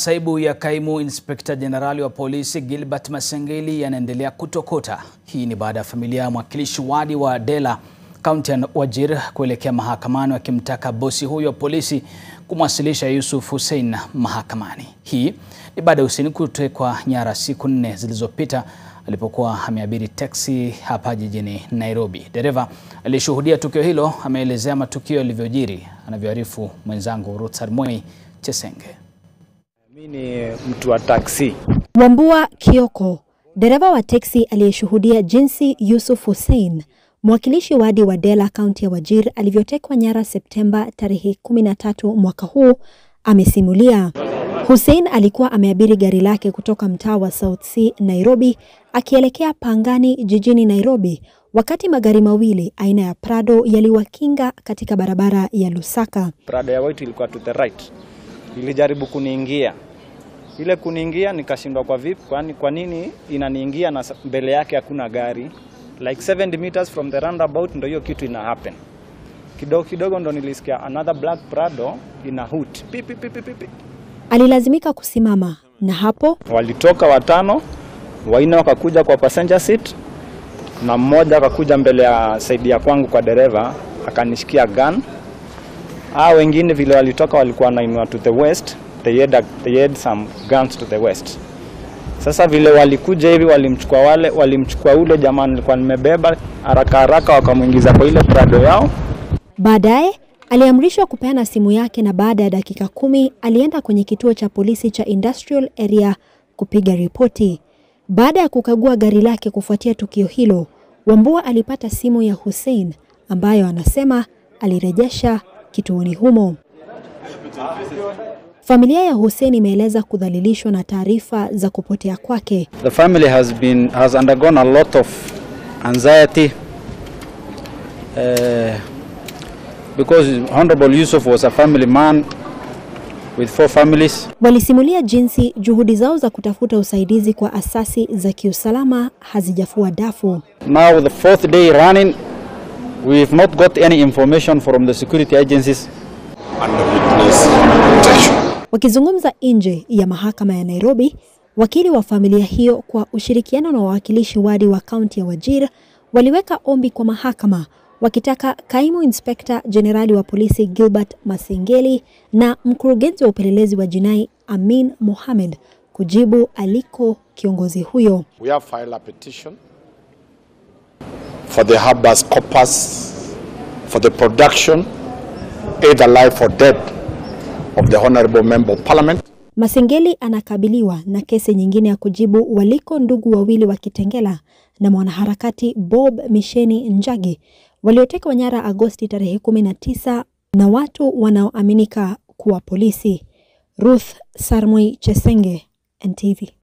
Masaibu ya kaimu inspekta jenerali wa polisi Gilbert Masengeli yanaendelea kutokota. Hii ni baada ya familia ya mwakilishi wadi wa Dela kaunti ya Wajir kuelekea mahakamani wakimtaka bosi huyo wa polisi kumwasilisha Yusuf Hussein mahakamani. Hii ni baada ya Hussein kutekwa nyara siku nne zilizopita alipokuwa ameabiri teksi hapa jijini Nairobi. Dereva aliyeshuhudia tukio hilo ameelezea matukio yalivyojiri, anavyoarifu mwenzangu Ruth Sarmoi Chesenge. Mimi ni mtu wa taksi. Wambua Kioko, dereva wa teksi aliyeshuhudia jinsi Yusuf Hussein, mwakilishi wadi wa Dela kaunti ya Wajir, alivyotekwa nyara Septemba tarehe 13 mwaka huu, amesimulia. Hussein alikuwa ameabiri gari lake kutoka mtaa wa South C Nairobi akielekea Pangani jijini Nairobi wakati magari mawili aina ya Prado yaliwakinga katika barabara ya Lusaka. Prado ya white ilikuwa to the right, ilijaribu kuniingia. Ile kuniingia nikashindwa kwa vipi, kwani kwa nini inaniingia na mbele yake hakuna gari? Like 70 meters from the roundabout ndo hiyo kitu ina happen. Kidogo kidogo ndo nilisikia another black Prado ina hoot. Pipi pipi pipi. Alilazimika kusimama na hapo Walitoka watano, waine wakakuja kwa passenger seat na mmoja akakuja mbele ya saidi ya kwangu kwa dereva akanishikia gun. Hao wengine vile walitoka walikuwa wanainua to the west, they had, they had some guns to the west. Sasa vile walikuja hivi walimchukua wale walimchukua ule jamaa nilikuwa nimebeba haraka haraka, wakamwingiza kwa ile Prado yao. baadaye aliamrishwa kupeana simu yake na baada ya dakika kumi alienda kwenye kituo cha polisi cha Industrial Area kupiga ripoti. Baada ya kukagua gari lake kufuatia tukio hilo, Wambua alipata simu ya Hussein ambayo anasema alirejesha kituoni humo. Familia ya Hussein imeeleza kudhalilishwa na taarifa za kupotea kwake. The family has been has undergone a lot of anxiety uh, because Honorable Yusuf was a family man with four families. Walisimulia jinsi juhudi zao za kutafuta usaidizi kwa asasi za kiusalama hazijafua dafu. Now the fourth day running, we've not got any information from the security agencies. under witness protection. Wakizungumza nje ya mahakama ya Nairobi, wakili wa familia hiyo kwa ushirikiano na wawakilishi wadi wa kaunti ya Wajir waliweka ombi kwa mahakama wakitaka kaimu inspekta jenerali wa polisi Gilbert Masengeli na mkurugenzi wa upelelezi wa jinai Amin Mohamed kujibu aliko kiongozi huyo. We have filed a petition for the habeas corpus for the production, either life or death, of the Honorable Member of Parliament. Masengeli anakabiliwa na kesi nyingine ya kujibu waliko ndugu wawili wa Kitengela na mwanaharakati Bob Misheni Njagi waliotekwa nyara Agosti tarehe 19 na watu wanaoaminika kuwa polisi. Ruth Sarmui Chesenge, NTV.